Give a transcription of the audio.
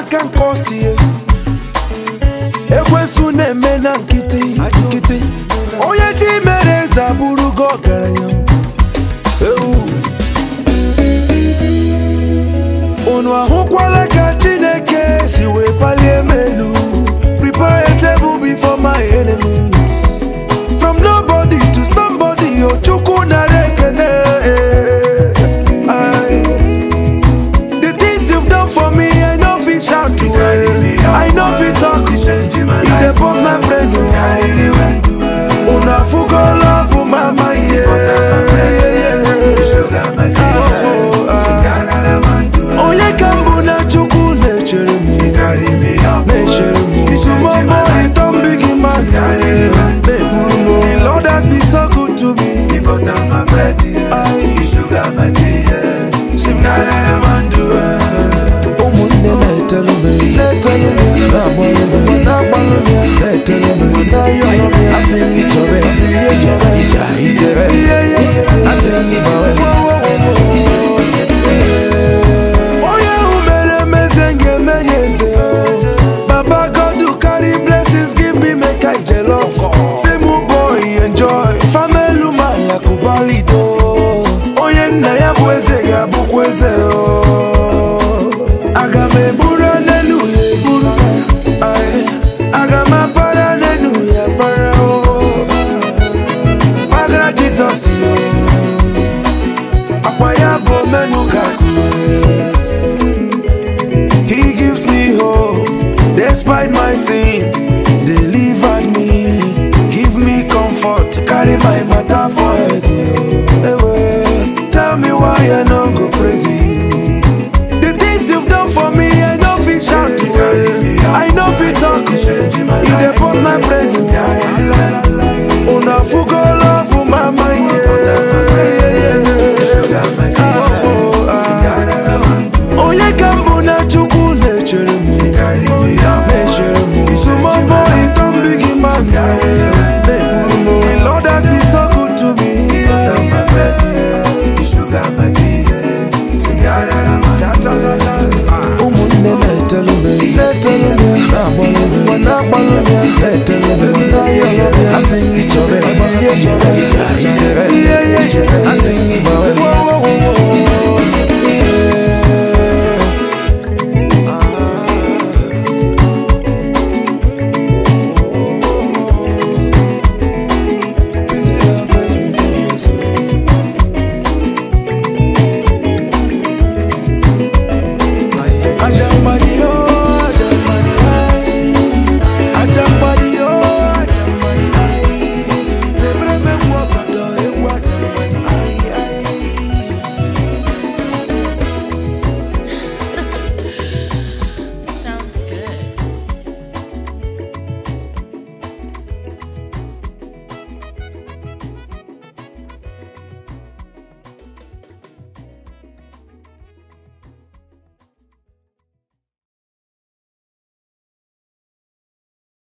aka nke osie ekwensu na-eme na nkịtị nkịtị onye chi mere eze abụrụgo ọgaranya Ewu. unu ahụkwala ka chineke si wee palie m elu prepare a table before my enemies from nobody to somebody o chukwu nara ekene Aye. the things you've done for me i no fit shout to i no fit talk e dey burst my brain to unu afugo love mama onye ka mbụ na chukwu na-echere m na-echere m sumomo ịtọ mbigi mmadụ na-eburu m the lord has been so good to me ụmụnne na-etelu m na-etelu m ya na-agbalụ m ya na-agbalụ m ya na-etelu m ya na-ayọrọ m ya asị m chọrọ ya ihe chọrọ ija itere asị m gbawe onye ahụ mere emeze ga-eme ya eze baba god who carry blessings give me make i jollof say mụ boy enjoy famelu mala kubalido onye nna ya bụ eze ga-abụkwa eze o aga m eburu n'elu ya eburu Aye. aga m apara n'elu ya para o gbagara jizọs yo akwa ya bụ menu ka He gives me hope despite my sins.